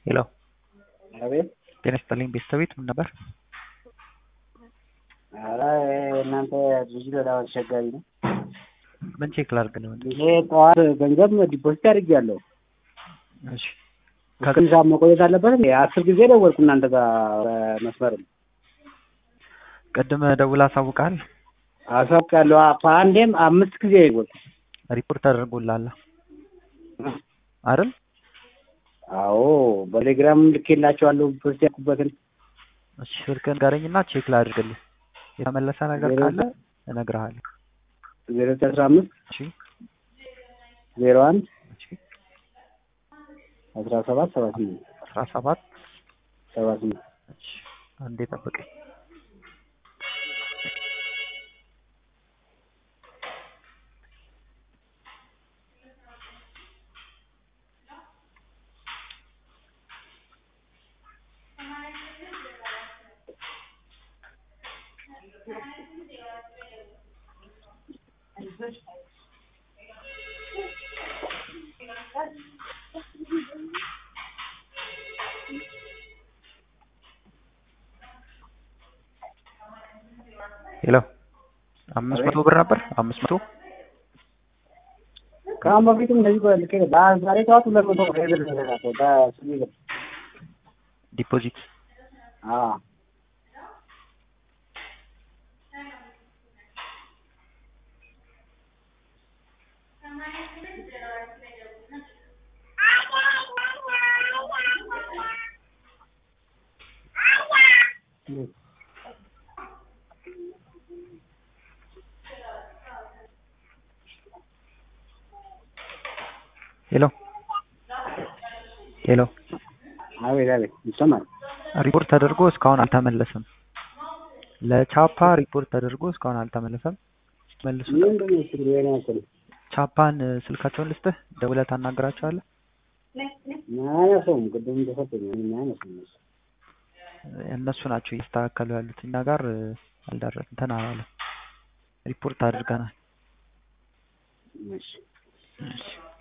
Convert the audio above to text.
ሄሎ አቤት ጤና ይስጥልኝ ቤተሰቤት ምን ነበር? ኧረ እናንተ ልጅ በጣም አስቸጋሪ ነው። ምን ቼክ ላድርግ ነው? ይሄ ጠዋት ገንዘብ ዲፖዚት አድርጌያለሁ። እሺ እስከ ሰዓት መቆየት አለበት። አስር ጊዜ ደወልኩ እናንተ ጋር በመስመር ቅድም ደውላ አሳውቃል። አሳውቃለሁ። በአንዴም አምስት ጊዜ ደወልኩ። ሪፖርት አድርጎልሃል አይደል? አዎ በቴሌግራም ልኬላቸዋለሁ ፖስት ያልኩበትን። እሺ ስልክህን ንገረኝና ቼክ ላድርግልህ። የተመለሰ ነገር ካለ እነግርሃለሁ። ዜሮ ዘጠኝ አስራ አምስት እሺ ዜሮ አንድ እሺ አስራ ሰባት ሰባ ስምንት አስራ ሰባት ሰባ ስምንት እሺ አንዴ ጠብቀኝ። ሄሎ አምስት መቶ ብር ነበር አምስት መቶ ከአሁን በፊትም እንደዚህ ልኬ ዛሬ ጠዋት ሁለት መቶ ብር ብር ተሰጣቸው በስሚ ብር ዲፖዚት አዎ ሄሎ ሄሎ አቤት አቤት ይሰማል። ሪፖርት ተደርጎ እስካሁን አልተመለሰም። ለቻፓ ሪፖርት ተደርጎ እስካሁን አልተመለሰም። መልሱ። ምንድን ነው ችግሩ? የኔ ያክል ቻፓን ስልካቸውን ልስጥህ፣ ደውለህ ታናግራቸዋለህ። አያነሱም። ቅድም ተሰጠኝ ምንም አያነሱም። እነሱ እነሱ ናቸው እያስተካከሉ ያሉት። እኛ ጋር አልደረስም። እንትን አላለም። ሪፖርት አድርገናል። እሺ እሺ